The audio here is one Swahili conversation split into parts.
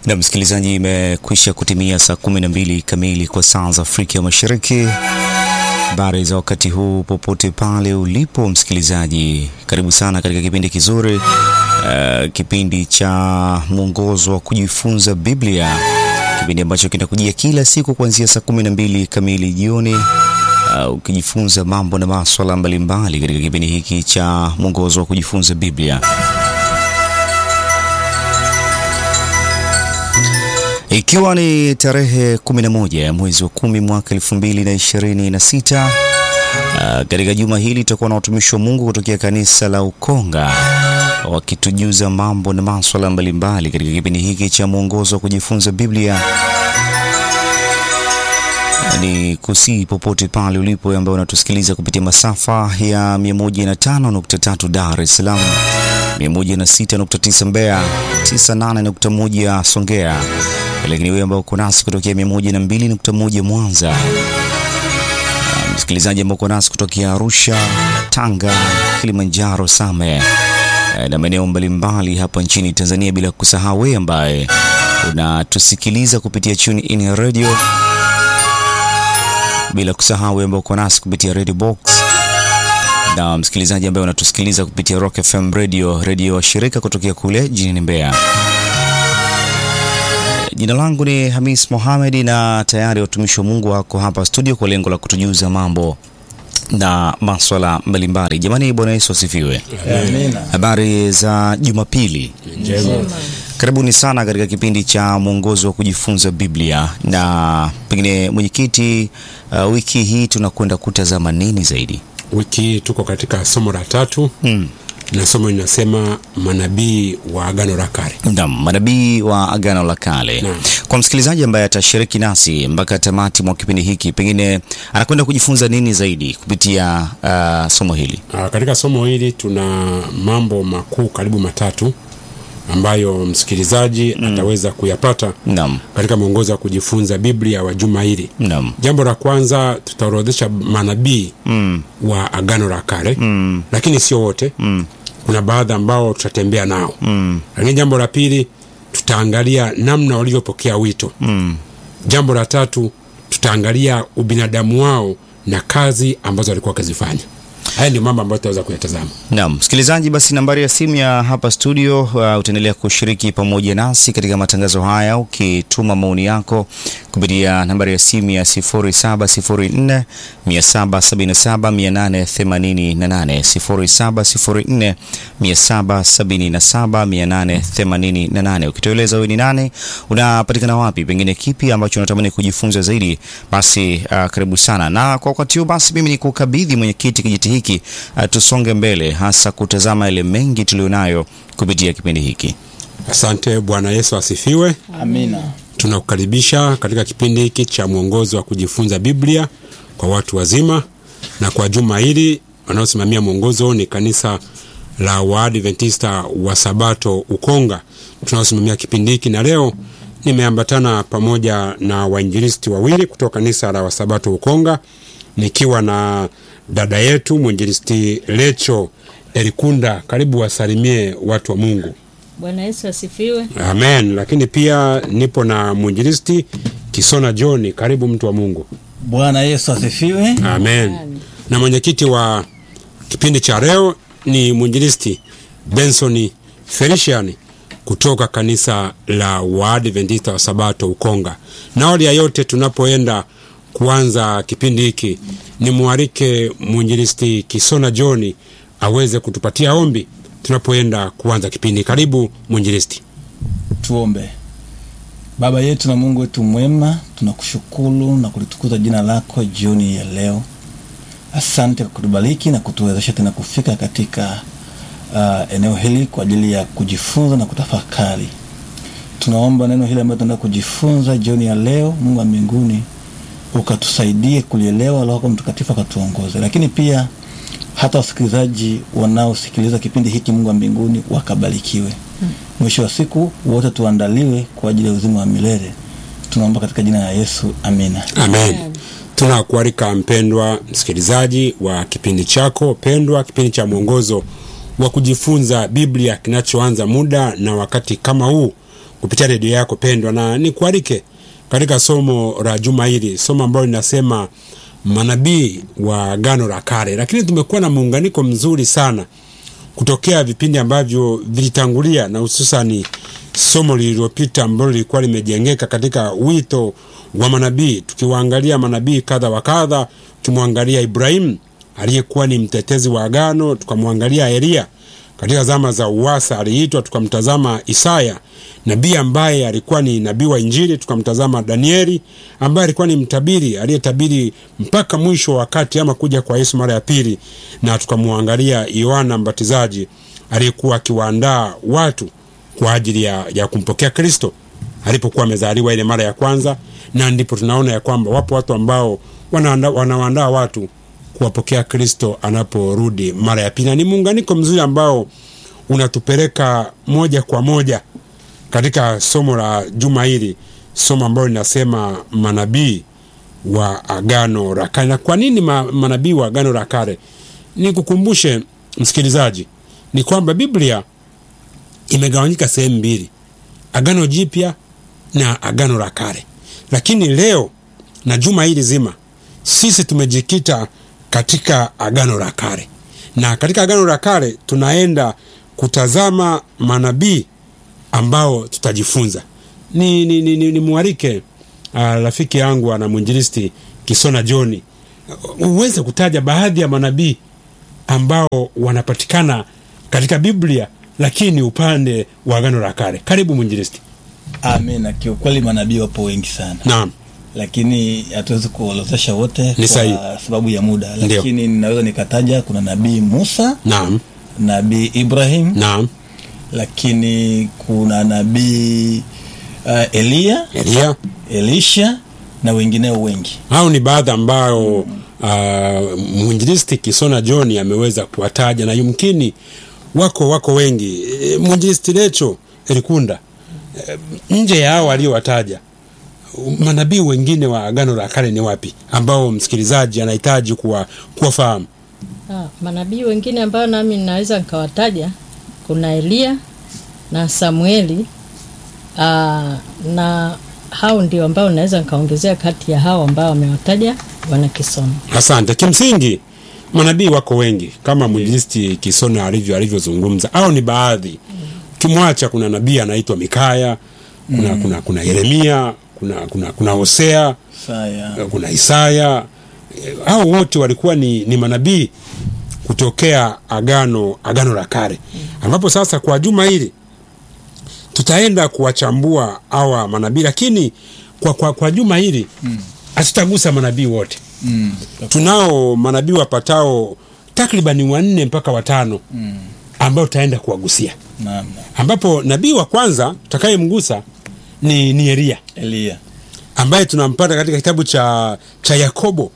Na msikilizaji, imekwisha kutimia saa kumi na mbili kamili kwa saa za Afrika Mashariki. Habari za wakati huu popote pale ulipo msikilizaji, karibu sana katika kipindi kizuri uh, kipindi cha mwongozo wa kujifunza Biblia, kipindi ambacho kinakujia kila siku kuanzia saa kumi na mbili kamili jioni uh, ukijifunza mambo na maswala mbalimbali katika kipindi hiki cha mwongozo wa kujifunza Biblia. Ikiwa ni tarehe 11 ya mwezi wa kumi mwaka 2026, uh, katika juma hili tutakuwa na watumishi wa Mungu kutokea kanisa la Ukonga wakitujuza mambo na maswala mbalimbali katika kipindi hiki cha mwongozo wa kujifunza Biblia. Ni kusii popote pale ulipo ambaye unatusikiliza kupitia masafa ya 105.3 Dar es Salaam, 106.9 Mbeya, 98.1 Songea, lakini wewe ambao uko nasi kutokea 102.1 Mwanza, msikilizaji ambao uko nasi kutokea Arusha, Tanga, Kilimanjaro, Same na maeneo mbalimbali hapa nchini Tanzania, bila kusahau wewe ambaye unatusikiliza kupitia Tune In Radio bila kusahau ambao uko nasi kupitia Radio Box na msikilizaji ambaye unatusikiliza kupitia Rock FM Radio, radio wa shirika kutokea kule jijini Mbeya. Jina langu ni Hamis Mohamed na tayari watumishi wa Mungu wako hapa studio kwa lengo la kutujuza mambo na maswala mbalimbali. Jamani, Bwana Yesu asifiwe. Amina. Habari za Jumapili Njema. Karibuni sana katika kipindi cha mwongozo wa kujifunza Biblia. Na pengine mwenyekiti, uh, wiki hii tunakwenda kutazama nini zaidi? Wiki hii tuko katika somo la tatu Hmm. na somo linasema manabii wa Agano la Kale. Naam, manabii wa Agano la Kale. Naam. Kwa msikilizaji ambaye atashiriki nasi mpaka tamati mwa kipindi hiki, pengine anakwenda kujifunza nini zaidi kupitia uh, somo hili? Ah, katika somo hili tuna mambo makuu karibu matatu ambayo msikilizaji ataweza kuyapata Naam, katika mwongozo wa kujifunza Biblia wa juma hili. naam, Jambo la kwanza tutaorodhesha manabii mm, wa Agano la Kale mm, lakini sio wote. mm, Kuna baadhi ambao tutatembea nao, mm, lakini jambo la pili tutaangalia namna walivyopokea wito. mm. Jambo la tatu tutaangalia ubinadamu wao na kazi ambazo walikuwa wakizifanya. Haya ndio mambo ambayo tutaweza kuyatazama. Naam, msikilizaji, basi nambari ya simu ya hapa studio, uh, utaendelea kushiriki pamoja nasi katika matangazo haya ukituma maoni yako kupitia nambari ya simu ya 0704 777 888, 0704 777 888. Ukitueleza wewe ni nani, unapatikana wapi, pengine kipi ambacho unatamani kujifunza zaidi, basi uh, karibu sana. Na kwa wakati huu basi mimi nikukabidhi mwenyekiti kijiti hiki uh, tusonge mbele, hasa kutazama yale mengi tulionayo kupitia kipindi hiki. Asante. Bwana Yesu asifiwe. Amina. Tunakukaribisha katika kipindi hiki cha mwongozo wa kujifunza Biblia kwa watu wazima, na kwa juma hili wanaosimamia mwongozo ni kanisa la Waadventista wa Sabato Ukonga tunaosimamia kipindi hiki, na leo nimeambatana pamoja na wainjilisti wawili kutoka kanisa la Wasabato Ukonga, nikiwa na dada yetu mwinjilisti Lecho Elikunda. Karibu wasalimie watu wa Mungu. Bwana Yesu asifiwe. Amen. Lakini pia nipo na mwinjilisti Kisona John, karibu mtu wa Mungu. Bwana Yesu asifiwe. Amen. Amen. Na mwenyekiti wa kipindi cha leo ni mwinjilisti Benson Felician kutoka kanisa la Waadventista wa Sabato Ukonga. Na awali ya yote, tunapoenda kuanza kipindi hiki, ni mwarike mwinjilisti Kisona John aweze kutupatia ombi tunapoenda kuanza kipindi. Karibu mwinjilisti. Tuombe. Baba yetu na Mungu wetu mwema, tunakushukuru na kulitukuza jina lako jioni ya leo. Asante kwa kutubariki na kutuwezesha tena kufika katika uh, eneo hili kwa ajili ya kujifunza na kutafakari. Tunaomba neno hili ambalo tunaenda kujifunza jioni ya leo, Mungu wa mbinguni, ukatusaidie kulielewa, Roho wako Mtakatifu akatuongoze, lakini pia hata wasikilizaji wanaosikiliza kipindi hiki, Mungu wa mbinguni, wakabarikiwe. Mwisho wa siku wote tuandaliwe kwa ajili ya uzima wa milele. Tunaomba katika jina la Yesu, amina. Amen. Tunakualika mpendwa msikilizaji wa kipindi chako pendwa, kipindi cha mwongozo wa kujifunza Biblia kinachoanza muda na wakati kama huu kupitia redio yako pendwa, na nikualike katika somo la juma hili, somo ambalo linasema manabii wa Agano la Kale. Lakini tumekuwa na muunganiko mzuri sana kutokea vipindi ambavyo vilitangulia na hususani somo lililopita ambalo lilikuwa limejengeka katika wito wa manabii, tukiwaangalia manabii kadha wa kadha, tukimwangalia Ibrahimu aliyekuwa ni mtetezi wa agano, tukamwangalia Elia katika zama za uwasa aliitwa, tukamtazama Isaya nabii ambaye alikuwa ni nabii wa Injili, tukamtazama Danieli ambaye alikuwa ni mtabiri aliyetabiri mpaka mwisho wa wakati ama kuja kwa Yesu mara ya pili, na tukamwangalia Yohana Mbatizaji aliyekuwa akiwaandaa watu kwa ajili ya, ya kumpokea Kristo alipokuwa amezaliwa ile mara ya kwanza, na ndipo tunaona ya kwamba wapo watu ambao wanawaandaa watu kuwapokea Kristo anaporudi mara ya pili, na ni muunganiko mzuri ambao unatupeleka moja kwa moja katika somo la juma hili, somo ambalo linasema manabii wa agano la kale. Na kwa nini ma, manabii wa agano la kale? Nikukumbushe msikilizaji, ni kwamba Biblia imegawanyika sehemu mbili, agano jipya na agano la kale. Lakini leo na juma hili zima sisi tumejikita katika agano la kale, na katika agano la kale tunaenda kutazama manabii ambao tutajifunza. Ni, ni, ni, ni, ni mwarike uh, rafiki yangu ana mwinjilisti Kisona Johni uweze kutaja baadhi ya manabii ambao wanapatikana katika Biblia lakini upande wa agano la kale. Karibu mwinjilisti. Amina. Kiukweli manabii wapo wengi sana, Naam, lakini hatuwezi kuorodhesha wote Ni sahihi. kwa sababu ya muda, Ndio. lakini ninaweza nikataja kuna nabii Musa, naam, nabii Ibrahim, naam. lakini kuna nabii uh, Eliya, Elia, Elisha na wengineo wengi. hao ni baadhi ambao uh, mwinjilisti Kisona John ameweza kuwataja na yumkini wako wako wengi. E, mwinjilisti Lecho Elikunda, e, nje ya hao aliyowataja manabii wengine wa agano la kale ni wapi ambao msikilizaji anahitaji kuwa kuwafahamu? Ah, manabii wengine ambao nami ninaweza nikawataja kuna Eliya na Samueli ah, na hao ndio ambao naweza nikaongezea kati ya hao ambao wamewataja Bwana Kisomo. Asante. Kimsingi manabii wako wengi kama mwinjilisti Kisona alivyo alivyozungumza, au ni baadhi. Ukimwacha kuna nabii anaitwa Mikaya, kuna, kuna, kuna Yeremia, kuna, kuna, kuna Hosea, Saya kuna Isaya. Eh, Hao wote walikuwa ni, ni manabii kutokea agano agano la kale, ambapo sasa kwa juma hili tutaenda kuwachambua hawa manabii, lakini kwa, kwa, kwa juma hili hatutagusa manabii wote mm. tunao manabii wapatao takribani wanne mpaka watano Mm. ambao tutaenda kuwagusia, Naam, naam. ambapo nabii wa kwanza tutakayemgusa ni, ni Elia Eliya ambaye tunampata katika kitabu cha, cha Yakobo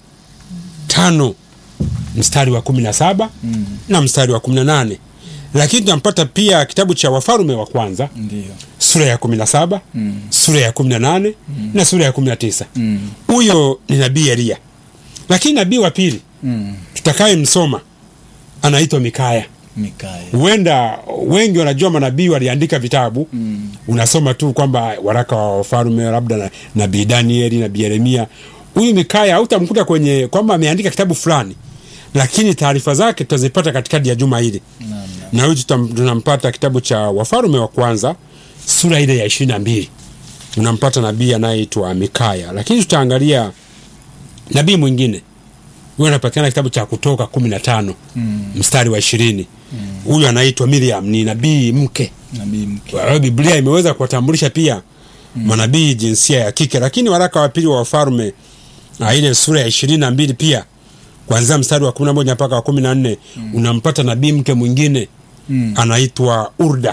tano mstari wa kumi na saba mm. na mstari wa kumi na nane lakini tunampata pia kitabu cha Wafalume wa kwanza ndio sura ya kumi na saba mm. sura ya kumi na nane na sura ya kumi na tisa mm. huyo ni nabii Elia. Lakini nabii wa pili mm. tutakayemsoma anaitwa Mikaya. Mikaya Huenda wengi wanajua manabii waliandika vitabu mm. unasoma tu kwamba waraka wa wafalme labda na- nabii Danieli, nabii Yeremia. Huyu Mikaya hautamkuta kwenye kwamba ameandika kitabu fulani, lakini taarifa zake tutazipata katikati ya juma hili, Naam, naam. na huyu tutam- tunampata kitabu cha Wafalme wa kwanza sura ile ya ishirini na mbili unampata nabii anayeitwa Mikaya, lakini tutaangalia nabii mwingine huyo anapatikana kitabu cha Kutoka kumi na tano Mm. mstari wa ishirini huyu anaitwa Miriam, ni nabii mke nabii mke kwa hiyo Biblia imeweza kuwatambulisha pia manabii jinsia ya kike, lakini waraka wa pili wa Wafalme na ile sura ya ishirini na mbili pia kuanzia mstari wa kumi na moja mpaka wa kumi na nne unampata nabii mke mwingine mm. anaitwa Urda.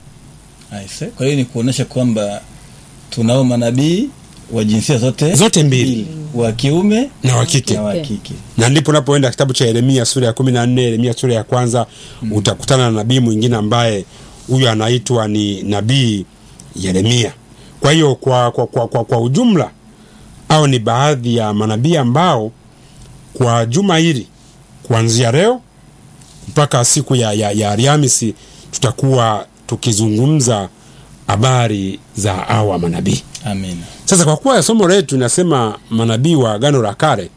Aise. Kwa hiyo ni kuonesha kwamba tunao manabii wa jinsia zote Zote mbili. wa kiume na wa kike na wa Okay. kike. na ndipo unapoenda kitabu cha Yeremia sura ya kumi na nne Yeremia sura ya kwanza utakutana na nabii mwingine ambaye huyu anaitwa ni nabii Yeremia. Kwa hiyo kwa, kwa, kwa, kwa, kwa ujumla au ni baadhi ya manabii ambao kwa juma hili kuanzia leo mpaka siku ya, ya, ya Alhamisi tutakuwa tukizungumza habari za hawa manabii. Amina. Sasa kwa kuwa somo letu linasema manabii wa Agano la Kale,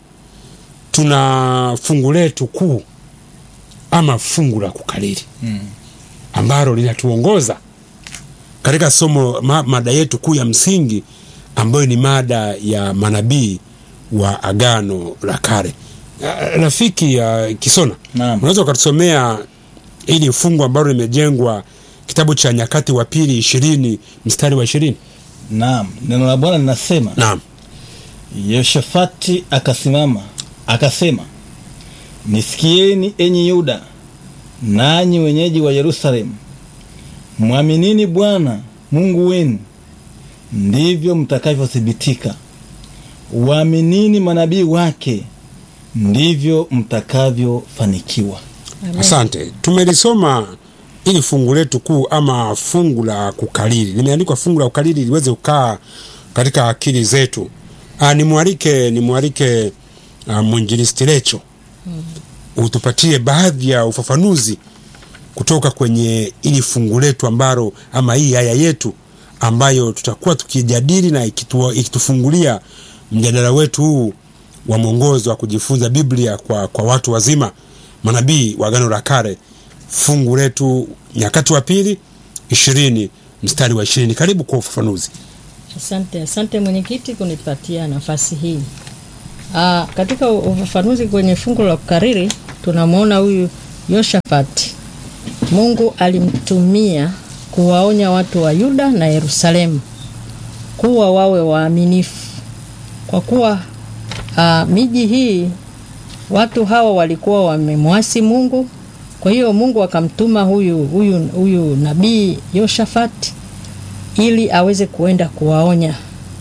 tuna fungu letu kuu ama fungu la kukariri Mm. ambalo linatuongoza katika somo ma, mada yetu kuu ya msingi ambayo ni mada ya manabii wa Agano la Kale. Ah, Rafiki ya Kisona, Naam. unaweza ukatusomea ili fungu ambalo limejengwa kitabu cha Nyakati wa Pili ishirini mstari wa ishirini? Naam, neno la Bwana linasema Naam. Yehoshafati akasimama akasema, nisikieni enyi Yuda, nanyi wenyeji wa Yerusalemu, mwaminini Bwana Mungu wenu, ndivyo mtakavyothibitika. Waaminini manabii wake, ndivyo mtakavyofanikiwa. Amen. Asante, tumelisoma ili fungu letu kuu ama fungu la kukariri. Limeandikwa fungu la kukariri liweze kukaa katika akili zetu. Ah, nimwalike nimwalike ah, mwinjilisti Lecho utupatie baadhi ya ufafanuzi kutoka kwenye ili fungu letu ambalo ama hii aya yetu ambayo tutakuwa tukijadili na ikitu, ikitufungulia mjadala wetu huu wa mwongozo wa kujifunza Biblia kwa, kwa watu wazima manabii wa Agano la Kale, fungu letu Nyakati wa Pili ishirini mstari wa ishirini. Karibu kwa ufafanuzi. Asante, asante mwenyekiti kunipatia nafasi hii. Aa, katika ufafanuzi kwenye fungu la kukariri tunamwona huyu Yoshafati, Mungu alimtumia kuwaonya watu wa Yuda na Yerusalemu kuwa wawe waaminifu, kwa kuwa aa, miji hii watu hawa walikuwa wamemwasi Mungu. Kwa hiyo Mungu akamtuma huyu, huyu, huyu nabii Yoshafati ili aweze kuenda kuwaonya.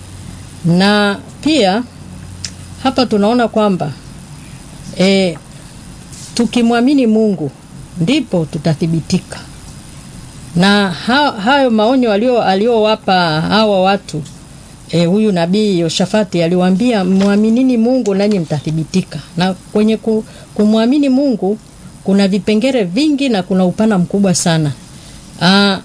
Na pia hapa tunaona kwamba e, tukimwamini Mungu ndipo tutathibitika. Na ha, hayo maonyo alio aliowapa hawa watu e, huyu nabii Yoshafati aliwaambia mwaminini Mungu nanyi mtathibitika. Na kwenye ku, kumwamini Mungu kuna vipengele vingi na kuna upana mkubwa sana. Aa,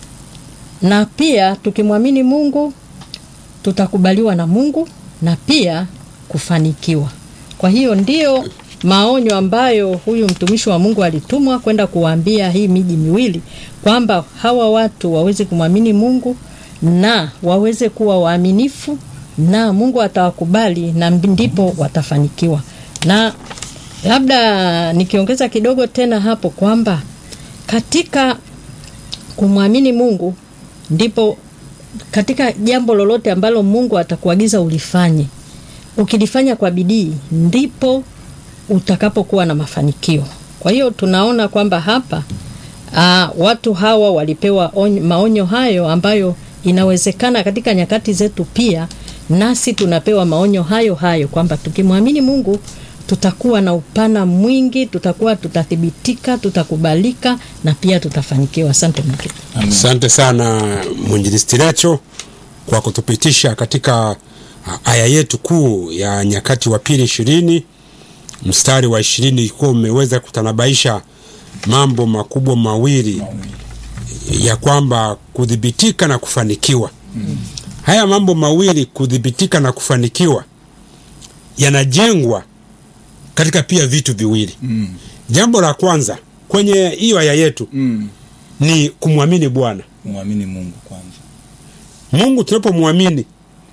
na pia tukimwamini Mungu tutakubaliwa na Mungu na pia kufanikiwa. Kwa hiyo ndio maonyo ambayo huyu mtumishi wa Mungu alitumwa kwenda kuwaambia hii miji miwili kwamba hawa watu waweze kumwamini Mungu na waweze kuwa waaminifu na Mungu atawakubali na ndipo watafanikiwa. Na labda nikiongeza kidogo tena hapo kwamba katika kumwamini Mungu ndipo katika jambo lolote ambalo Mungu atakuagiza ulifanye, ukilifanya kwa bidii, ndipo utakapokuwa na mafanikio. Kwa hiyo tunaona kwamba hapa aa, watu hawa walipewa onyo, maonyo hayo ambayo inawezekana katika nyakati zetu pia nasi tunapewa maonyo hayo hayo kwamba tukimwamini Mungu tutakuwa na upana mwingi, tutakuwa tutathibitika, tutakubalika na pia tutafanikiwa. Asante Mungu. Asante sana mwinjilisti Lecho kwa kutupitisha katika ah, aya yetu kuu ya Nyakati wa Pili ishirini mstari wa ishirini kuwa umeweza kutanabaisha mambo makubwa mawili ya kwamba kudhibitika na kufanikiwa. Haya mambo mawili kudhibitika na kufanikiwa yanajengwa katika pia vitu viwili. Mm. Jambo la kwanza kwenye hiyo aya yetu Mm. ni kumwamini Bwana Mwamini Mungu kwanza. Mungu. Tunapomwamini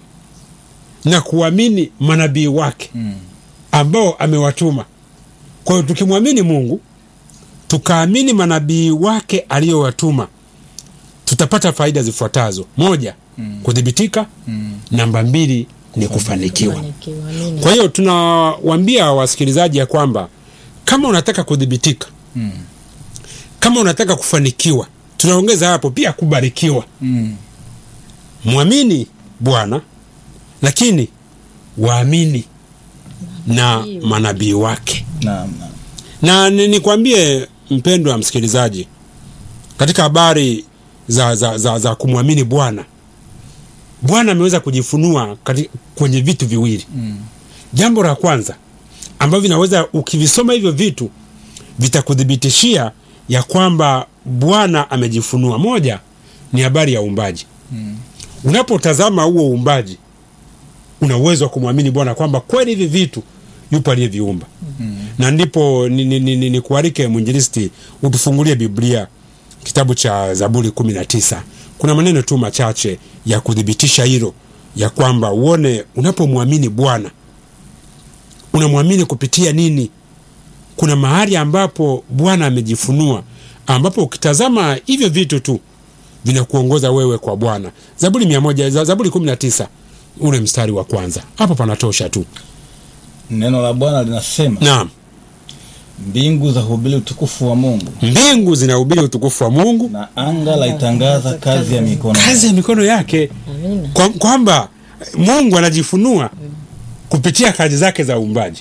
na kuamini manabii wake Mm. ambao amewatuma. Kwa hiyo tukimwamini Mungu tukaamini manabii wake aliyowatuma, tutapata faida zifuatazo: moja, Mm. kudhibitika; Mm. namba mbili ni kufanikiwa. Kufanikiwa. Amina. Kwa hiyo tunawaambia wasikilizaji ya kwamba kama unataka kudhibitika, Mm. kama unataka kufanikiwa, tunaongeza hapo pia kubarikiwa. Mm. Mwamini Bwana, lakini waamini na manabii wake. Naam, naam. Na ni- nikwambie mpendwa msikilizaji, katika habari za, za, za, za kumwamini Bwana, Bwana ameweza kujifunua kati, kwenye vitu viwili. Mm. Jambo la kwanza ambavyo vinaweza ukivisoma hivyo vitu vitakuthibitishia ya kwamba Bwana amejifunua. Moja ni habari ya uumbaji unapotazama huo uumbaji una uwezo wa kumwamini bwana kwamba kweli hivi vitu yupo aliyeviumba na ndipo ni, ni, ni, ni, ni kuarike mwinjilisti utufungulie biblia kitabu cha zaburi kumi na tisa kuna maneno tu machache ya kuthibitisha hilo ya kwamba uone unapomwamini bwana unamwamini kupitia nini kuna mahali ambapo bwana amejifunua ambapo ukitazama hivyo vitu tu vinakuongoza wewe kwa bwana zaburi mia moja za- zaburi kumi na tisa ule mstari wa kwanza hapo panatosha tu neno la bwana linasema naam mbingu za hubiri utukufu wa mungu mbingu zinahubiri utukufu wa mungu na anga laitangaza kazi ya mikono kazi ya mikono yake Amina. Kwa- kwamba mungu anajifunua kupitia kazi zake za uumbaji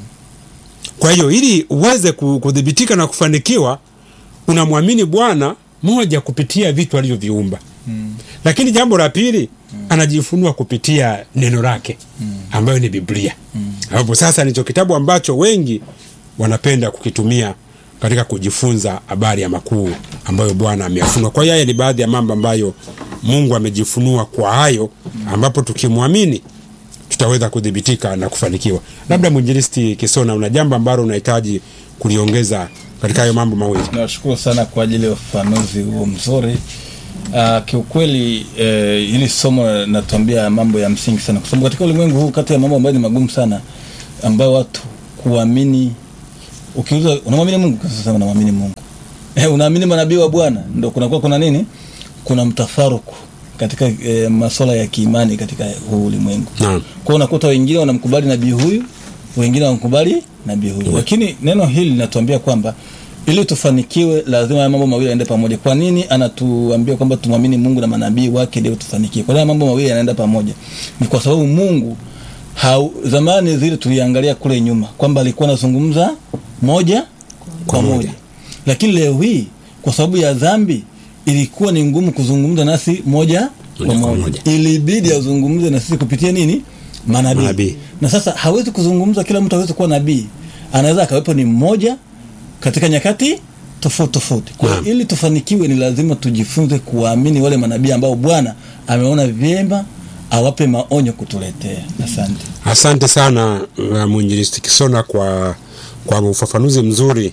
kwa hiyo ili uweze ku- kudhibitika na kufanikiwa unamwamini bwana moja kupitia vitu alivyoviumba lakini jambo la pili anajifunua kupitia neno lake ambayo ni biblia ambapo sasa ndicho kitabu ambacho wengi wanapenda kukitumia katika kujifunza habari ya makuu ambayo bwana ameyafunua kwa hiyo haya ni baadhi ya mambo ambayo mungu amejifunua kwa hayo ambapo tukimwamini tutaweza kudhibitika na kufanikiwa labda mwinjilisti kisona una jambo ambalo unahitaji kuliongeza katika hayo mambo mawili nawashukuru sana kwa ajili ya ufafanuzi huo mzuri uh, kiukweli eh, hili somo natuambia mambo ya msingi sana kwa sababu katika ulimwengu huu kati ya mambo ambayo ni magumu sana ambayo watu kuamini ukiuza unamwamini mungu sasa unamwamini mungu eh, unaamini manabii wa bwana ndo kunakuwa kuna nini kuna mtafaruku katika eh, masuala ya kiimani katika huu ulimwengu naam kwao unakuta wengine wanamkubali nabii huyu wengine wanamkubali nabii huyu lakini neno hili linatuambia kwamba ili tufanikiwe lazima haya mambo mawili yaende pamoja kwa nini anatuambia kwamba tumwamini mungu na manabii wake ndio tufanikiwe kwa nini haya mambo mawili yanaenda pamoja ni kwa sababu mungu hau, zamani zile tuliangalia kule nyuma kwamba alikuwa anazungumza moja kwa moja. moja lakini leo hii kwa sababu ya dhambi ilikuwa ni ngumu kuzungumza nasi moja kwa Moja kwa moja moja. ilibidi azungumze na sisi kupitia nini manabii Manabii. na sasa hawezi kuzungumza kila mtu hawezi kuwa nabii anaweza akawepo ni mmoja katika nyakati tofauti tofauti kwa hiyo Naam. ili tufanikiwe ni lazima tujifunze kuwaamini wale manabii ambao bwana ameona vyema awape maonyo kutuletea asante asante sana uh, mwinjilisti kisona kwa kwa ufafanuzi mzuri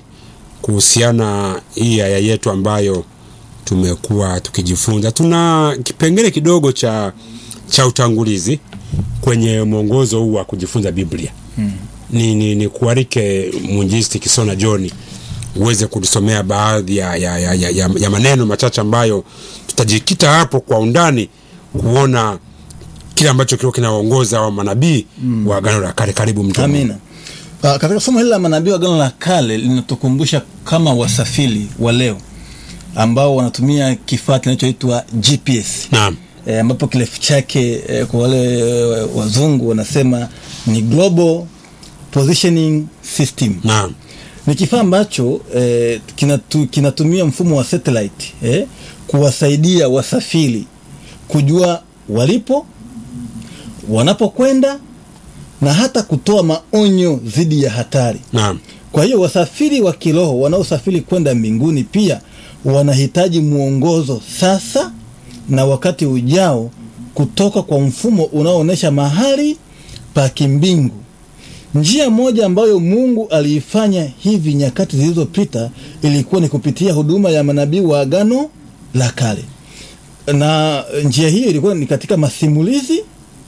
kuhusiana hii aya yetu ambayo tumekuwa tukijifunza tuna kipengele kidogo cha cha utangulizi kwenye mwongozo huu wa kujifunza biblia hmm. ni, ni, ni kuarike mwinjilisti kisona johni uweze kutusomea baadhi ya, ya, ya, ya, ya, ya maneno machache ambayo tutajikita hapo kwa undani kuona kile ambacho kilikuwa kinaongoza wa manabii mm. wa agano la kale karibu mtu wa Mungu. amina uh, katika somo hili la manabii wa agano la kale linatukumbusha kama wasafiri wa leo ambao wanatumia kifaa kinachoitwa gps naam e, ambapo kirefu chake e, kwa wale e, wazungu wanasema ni global positioning system naam ni kifaa ambacho eh, kinatu, kinatumia mfumo wa satellite eh, kuwasaidia wasafiri kujua walipo wanapokwenda na hata kutoa maonyo dhidi ya hatari naam kwa hiyo wasafiri wa kiroho wanaosafiri kwenda mbinguni pia wanahitaji mwongozo sasa na wakati ujao kutoka kwa mfumo unaoonyesha mahali pa kimbingu njia moja ambayo mungu aliifanya hivi nyakati zilizopita ilikuwa ni kupitia huduma ya manabii wa agano la kale na njia hiyo ilikuwa ni katika masimulizi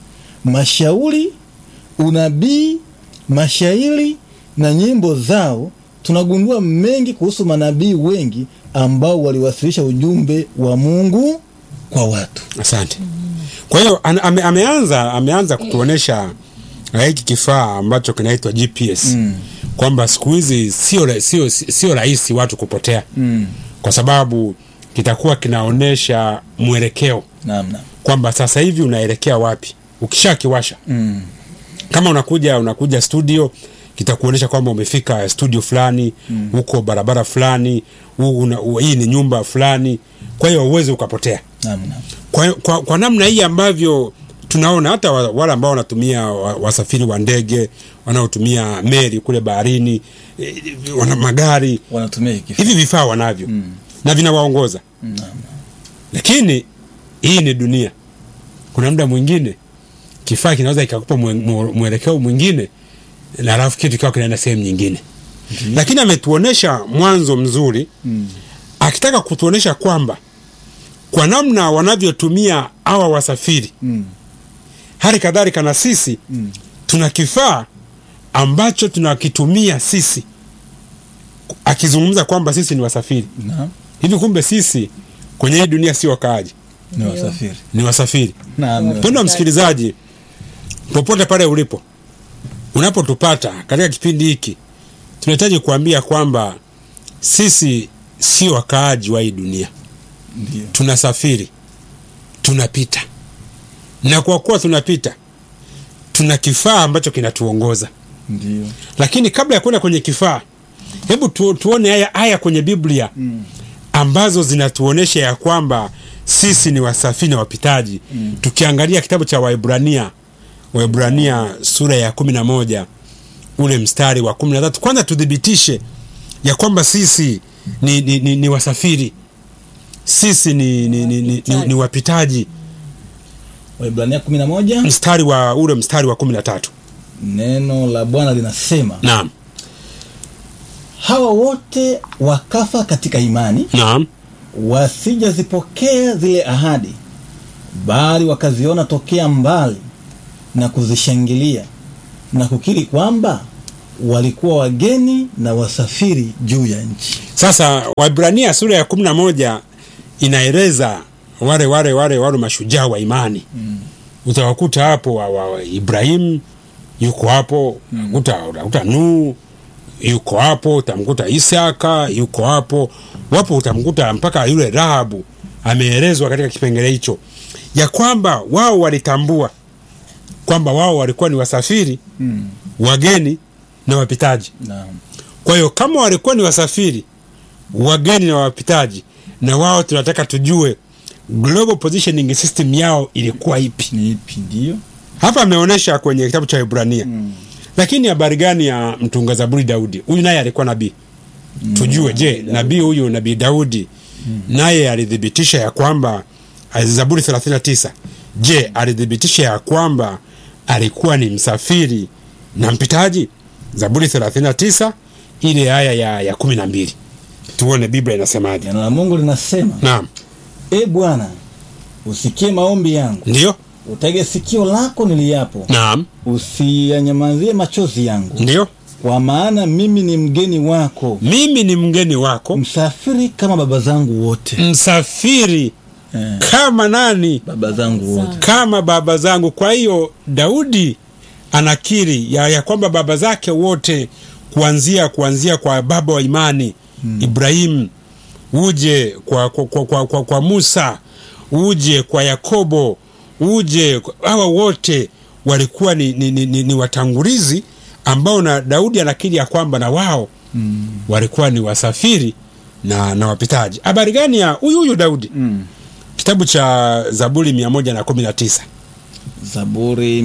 mashauri unabii mashairi na nyimbo zao tunagundua mengi kuhusu manabii wengi ambao waliwasilisha ujumbe wa mungu kwa watu asante kwa hiyo an- ame, ameanza ameanza kutuonesha eh, hiki kifaa ambacho kinaitwa gps mm. kwamba siku hizi sio ra- sio sio rahisi watu kupotea mm. kwa sababu kitakuwa kinaonyesha mwelekeo namna kwamba sasa hivi unaelekea wapi ukishakiwasha mm. kama unakuja unakuja studio kitakuonyesha kwamba umefika studio fulani huko mm. barabara fulani huu una- u- hii ni nyumba fulani kwa hiyo uwezi ukapotea namna kwa, kwa, kwa namna hii ambavyo tunaona hata wa- wale ambao wanatumia wa- wasafiri wa ndege wanaotumia meli kule baharini eh, wana magari wanatumia hiki kifaa hivi vifaa wanavyo mm. na vinawaongoza Naam. lakini hii ni dunia kuna muda mwingine kifaa kinaweza ikakupa mwe- mwe- mwelekeo mwingine na alafu kitu kikawa kinaenda sehemu nyingine lakini ametuonesha mwanzo mzuri Mm. akitaka kutuonesha kwamba kwa namna wanavyotumia hawa wasafiri Mm. hali kadhalika na sisi Mm. tuna kifaa ambacho tunakitumia sisi akizungumza kwamba sisi ni wasafiri Naam. hivi kumbe sisi kwenye hii dunia si wakaaji Ni Ndio. wasafiri. ni wasafiri Naam. ni mpendo wa msikilizaji popote pale ulipo unapotupata katika kipindi hiki tunahitaji kuambia kwamba sisi si wakaaji wa hii dunia Ndio. tunasafiri tunapita na kwa kuwa tunapita tuna kifaa ambacho kinatuongoza Ndio. lakini kabla ya kwenda kwenye kifaa hebu tu, tuone haya aya kwenye biblia Mm. ambazo zinatuonyesha ya kwamba sisi ni wasafiri na wapitaji mm. tukiangalia kitabu cha waibrania waibrania sura ya kumi na moja ule mstari wa kumi na tatu kwanza tuthibitishe ya kwamba sisi ni, ni, ni, ni wasafiri sisi ni, ni, ni, ni, ni, ni wapitaji Waibrania 11 mstari wa ule mstari wa kumi na tatu neno la Bwana linasema naam hawa wote wakafa katika imani naam wasijazipokea zile ahadi bali wakaziona tokea mbali na kuzishangilia na kukiri kwamba walikuwa wageni na wasafiri juu ya nchi Sasa Waibrania sura ya kumi na moja inaeleza wale wale wale wale mashujaa wa imani mm. utawakuta hapo wa, wa, wa Ibrahimu yuko hapo mm. uta, utakuta Nuhu yuko hapo, utamkuta Isaka yuko hapo, wapo utamkuta mpaka yule Rahabu ameelezwa katika kipengele hicho ya kwamba wao walitambua kwamba wao walikuwa ni wasafiri mm. wageni na wapitaji. naam Kwa hiyo kama walikuwa ni wasafiri, wageni na wapitaji, na wao tunataka tujue global positioning system yao ilikuwa ipi. ni ipi ndio Hapa ameonyesha kwenye kitabu cha Ibrania mm. lakini habari gani ya mtunga zaburi Daudi? Huyu naye alikuwa nabii. Tujue, je, nabii huyu nabii Daudi naye alithibitisha ya kwamba Zaburi 39 je, alithibitisha ya kwamba alikuwa ni msafiri na mpitaji? Zaburi 39 ile aya ya, ya kumi na mbili tuone Biblia inasemaje. neno la Mungu linasema Naam, e Bwana usikie maombi yangu ndio, utege sikio lako niliyapo naam, usiyanyamazie machozi yangu ndio. kwa maana mimi ni mgeni wako Mimi ni mgeni wako, msafiri kama baba zangu wote msafiri eh, kama nani? baba zangu wote kama baba zangu. Kwa hiyo Daudi anakiri ya, ya kwamba baba zake wote kuanzia kuanzia kwa baba wa imani hmm. Ibrahimu, uje kwa, kwa, kwa, kwa, kwa, kwa Musa, uje kwa Yakobo, uje hawa wote walikuwa ni, ni, ni, ni, ni watangulizi ambao na Daudi anakiri ya kwamba na wao mm. walikuwa ni wasafiri na, na wapitaji. Habari gani ya huyu huyu Daudi? Mm. Kitabu cha Zaburi mia moja na kumi na tisa Zaburi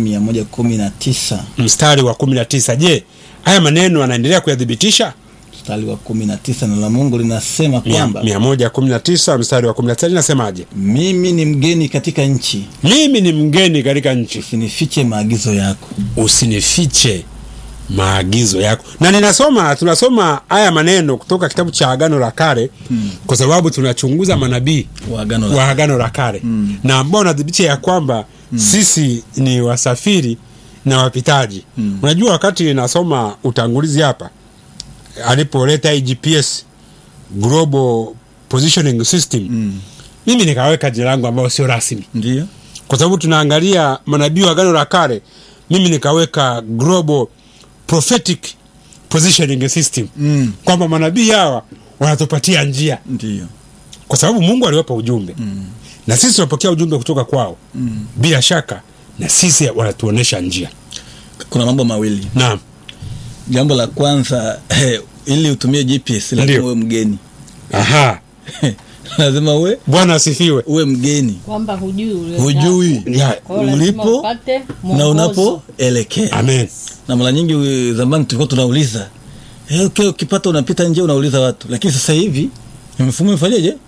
119 mstari wa kumi na tisa Je, haya maneno anaendelea kuyathibitisha? mstari wa 19 neno la Mungu linasema Mia- kwamba mia moja kumi na tisa mstari wa kumi na tisa linasemaje? mimi ni mgeni katika nchi Mimi ni mgeni katika nchi, usinifiche maagizo yako usinifiche maagizo yako. Na ninasoma tunasoma haya maneno kutoka kitabu cha Agano la Kale hmm. kwa sababu tunachunguza manabii wa agano la wa Agano la Kale Mm. na ambao wanathibitisha ya kwamba sisi ni wasafiri na wapitaji. Mm. Unajua, wakati nasoma utangulizi hapa alipoleta hii GPS Global Positioning System Mm. mimi nikaweka jina langu ambao sio rasmi, ndio kwa sababu tunaangalia manabii wa Agano la Kale. Mimi nikaweka Global Prophetic Positioning System mm. kwamba manabii hawa wanatupatia njia ndio kwa sababu Mungu aliwapa ujumbe mm. na sisi tunapokea ujumbe kutoka kwao mm. bila shaka, na sisi wanatuonesha njia. kuna mambo mawili Naam, jambo la kwanza eh, ili utumie GPS lazima Ndio. uwe mgeni aha, lazima uwe Bwana asifiwe. uwe mgeni kwamba hujui ule hujui Ya, Kwa hiyo lazima ulipo upate na mwongozo. unapoelekea amen. na mara nyingi we- zamani tulikuwa tunauliza eh, okay, ukipata unapita nje unauliza watu lakini sasa hivi mifumo ifanyeje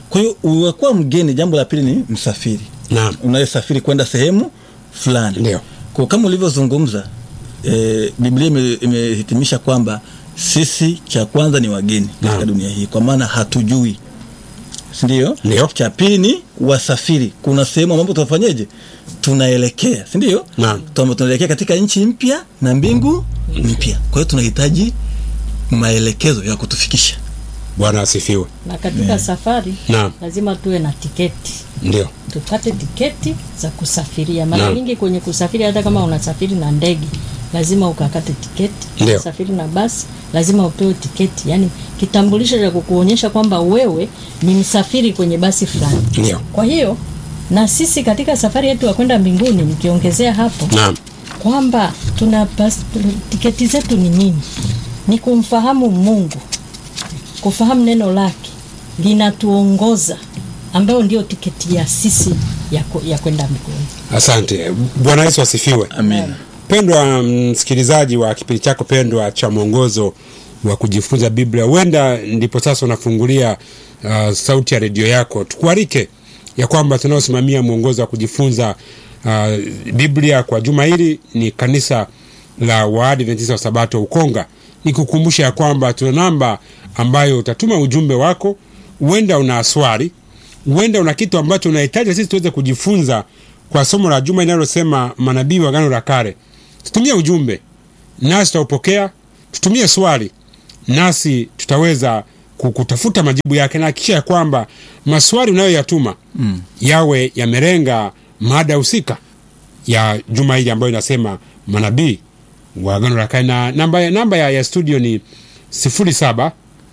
kwa hiyo unakuwa mgeni jambo la pili ni msafiri Naam. unayesafiri kwenda sehemu fulani Ndio. kwa kama ulivyozungumza e, biblia ime- imehitimisha kwamba sisi cha kwanza ni wageni katika Naam. dunia hii kwa maana hatujui sindio Ndio. cha pili ni wasafiri kuna sehemu ambapo tunafanyeje tunaelekea sindio Naam. Tuna- tunaelekea katika nchi mpya na mbingu mpya kwa hiyo tunahitaji maelekezo ya kutufikisha Bwana asifiwe. na katika safari Naam. lazima tuwe na tiketi Ndio. tupate tiketi za kusafiria mara Naam. nyingi kwenye kusafiri hata kama unasafiri na ndege lazima ukakate tiketi Ndio. unasafiri na basi lazima upewe tiketi yani kitambulisho cha kukuonyesha kwamba wewe ni msafiri kwenye basi fulani Ndio. kwa hiyo na sisi katika safari yetu ya kwenda mbinguni nikiongezea hapo Naam. kwamba tuna bas, tiketi zetu ni nini ni kumfahamu mungu kufahamu neno lake linatuongoza ambayo ndio tiketi ya sisi ya, ku- ya kwenda mbinguni Asante. Bwana Yesu asifiwe. amen Pendwa msikilizaji wa kipindi chako pendwa cha mwongozo wa kujifunza Biblia, huenda ndipo sasa unafungulia uh, sauti ya redio yako. Tukualike ya kwamba tunaosimamia mwongozo wa kujifunza uh, Biblia kwa juma hili ni kanisa la Waadventista wa Sabato Ukonga. Nikukumbusha ya kwamba tuna namba ambayo utatuma ujumbe wako. Huenda una swali, huenda una kitu ambacho unahitaji sisi tuweze kujifunza kwa somo la juma linalosema manabii wa Agano la Kale. Tutumie ujumbe nasi tutaupokea, tutumie swali nasi tutaweza ku- kutafuta majibu yake, na hakikisha ya kwamba maswali unayoyatuma mm. yawe yamelenga mada husika ya juma hili ambayo inasema manabii wa Agano la Kale, na namba, ya- namba ya, ya studio ni sifuri saba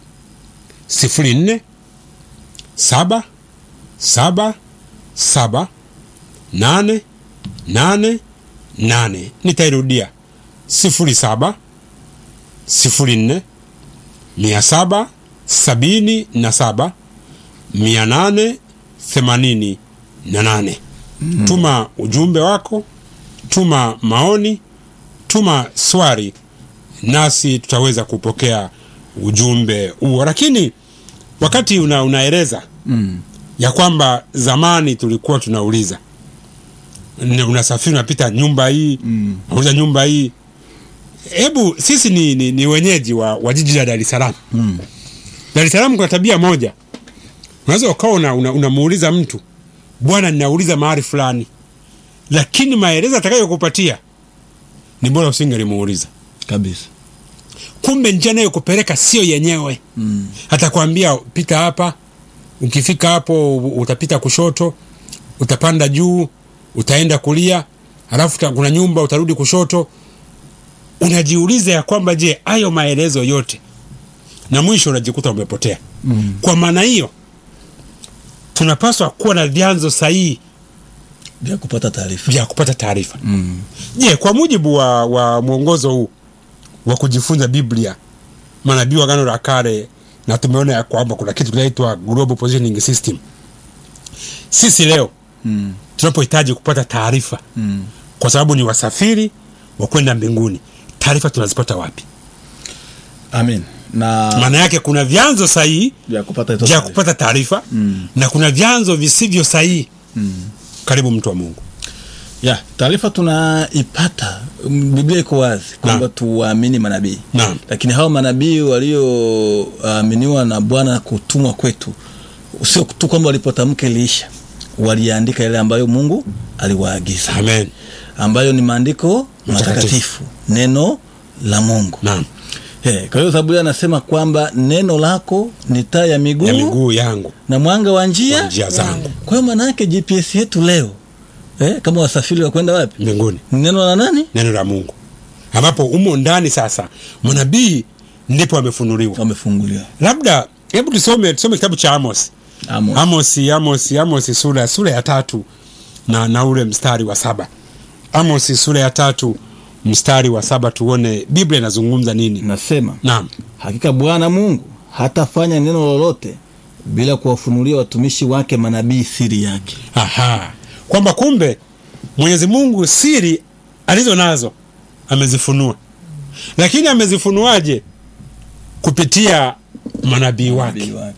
sifuri nne saba saba saba nane nane nane nitairudia sifuri saba sifuri nne mia saba sabini na saba mia nane themanini na nane mm. tuma ujumbe wako tuma maoni tuma swali nasi tutaweza kupokea ujumbe huo lakini wakati una, unaeleza mm. ya kwamba zamani tulikuwa tunauliza N- unasafiri unapita nyumba hii Mm. unauliza nyumba hii hebu sisi ni, ni, ni wenyeji wa, wa jiji la Dar es Salaam Mm. Dar es Salaam kuna tabia moja unaweza ukawa una, una, unamuuliza mtu bwana ninauliza mahali fulani lakini maelezo atakayokupatia ni bora usingelimuuliza kabisa kumbe njia anayokupeleka sio yenyewe mm. atakwambia pita hapa ukifika hapo utapita kushoto utapanda juu utaenda kulia halafu uta- kuna nyumba utarudi kushoto unajiuliza ya kwamba je hayo maelezo yote na mwisho unajikuta umepotea Mm. kwa maana hiyo tunapaswa kuwa na vyanzo sahihi vya kupata taarifa vya kupata taarifa mm. je kwa mujibu wa, wa mwongozo huu wa kujifunza biblia manabii wa gano la kale na tumeona ya kwamba kuna kitu kinaitwa global positioning system sisi leo Mm. tunapohitaji kupata taarifa Mm. kwa sababu ni wasafiri wa kwenda mbinguni taarifa tunazipata wapi amen na maana yake kuna vyanzo sahihi vya kupata hizo vya taarifa. kupata taarifa Mm. na kuna vyanzo visivyo sahihi Mm. karibu mtu wa mungu ya taarifa tunaipata mm, biblia iko wazi kwamba Naam. tuwaamini manabii Naam. lakini hao manabii walioaminiwa na bwana kutumwa kwetu sio tu kwamba walipotamka iliisha waliandika yale ambayo mungu aliwaagiza amen ambayo ni maandiko Matakatifu. matakatifu neno la mungu naam Hey, kwa hiyo Zaburi anasema kwamba neno lako ni taa ya miguu, ya miguu yangu na mwanga wa njia. kwa njia zangu Kwa hiyo maana yake GPS yetu leo eh, kama wasafiri wa kwenda wapi? mbinguni Ni neno la nani? neno la mungu ambapo umo ndani sasa manabii ndipo amefunuliwa Wamefunguliwa. labda hebu tusome tusome kitabu cha amos Amos. amosi amosi amosi sura sura ya tatu na, na ule mstari wa saba amosi sura ya tatu mstari wa saba tuone biblia inazungumza nini Nasema naam hakika Bwana Mungu hatafanya neno lolote bila kuwafunulia watumishi wake manabii siri yake. Aha. kwamba kumbe mwenyezi mungu siri alizo nazo amezifunua lakini amezifunuaje kupitia manabii wake Manabii wake.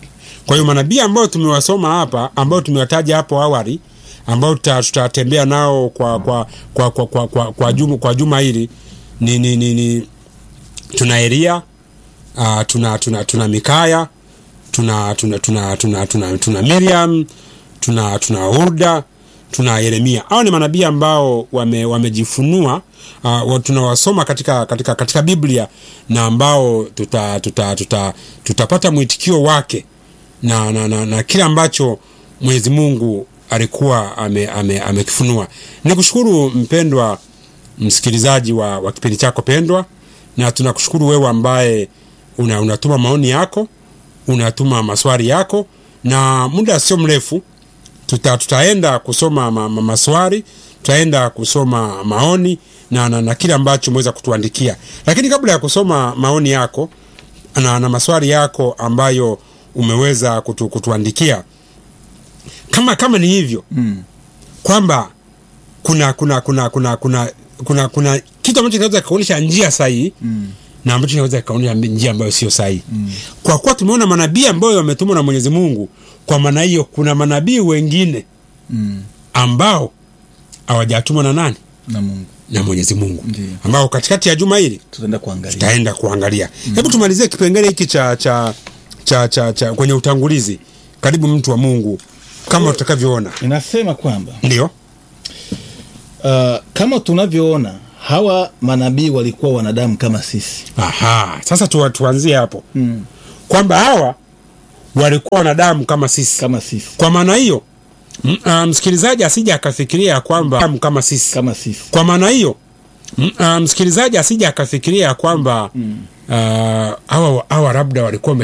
Kwa hiyo manabii ambao tumewasoma hapa, ambao tumewataja hapo awali, ambao tuta- tutatembea nao kwa kwa kwa kwa, kwa, kwa, kwa, juma, kwa juma hili ni, ni, ni, ni tuna Elia uh, tuna, tuna, tuna Mikaya tuna tuna tuna tuna, tuna, tuna Miriam tuna tuna Hulda tuna Yeremia. Hao ni manabii ambao wame, wamejifunua uh, tunawasoma katika, katika, katika Biblia na ambao tuta, tuta, tuta, tutapata mwitikio wake na, na, na, na kile ambacho Mwenyezi Mungu alikuwa amekifunua ame, amekifunua. Nikushukuru mpendwa msikilizaji wa, wa kipindi chako pendwa, na tunakushukuru wewe ambaye una, unatuma maoni yako, unatuma maswali yako, na muda sio mrefu tuta, tutaenda kusoma ma, ma, maswali, tutaenda kusoma maoni na, na, na kile ambacho umeweza kutuandikia. Lakini kabla ya kusoma maoni yako na, na maswali yako ambayo umeweza kutu, kutuandikia kama kama ni hivyo Mm. kwamba kuna kuna kuna kuna kuna kuna kuna kitu ambacho kinaweza kikaonyesha njia sahihi Mm. na ambacho kinaweza kikaonyesha njia ambayo sio sahihi mm. kwa kuwa tumeona manabii ambayo wametumwa na Mwenyezi Mungu, kwa maana hiyo kuna manabii wengine Mm. ambao hawajatumwa na nani? Na Mungu Na Mwenyezi Mungu, Ndiyo. ambao katikati ya juma hili tutaenda kuangalia. tutaenda kuangalia. Hebu tumalizie kipengele hiki cha cha cha, cha, cha kwenye utangulizi. Karibu mtu wa Mungu, kama utakavyoona. Inasema kwamba Ndio uh, kama tunavyoona hawa manabii walikuwa wanadamu kama sisi. aha, sasa tu, tuanzie hapo Mm. kwamba hawa walikuwa wanadamu kama sisi. Kama sisi. Kwa maana hiyo m- ah, msikilizaji asije akafikiria ya kwamba wanadamu kama sisi. Kama sisi. Kwa maana hiyo m- ah, msikilizaji asije akafikiria ya kwamba ah, hawa hawa labda walikuwa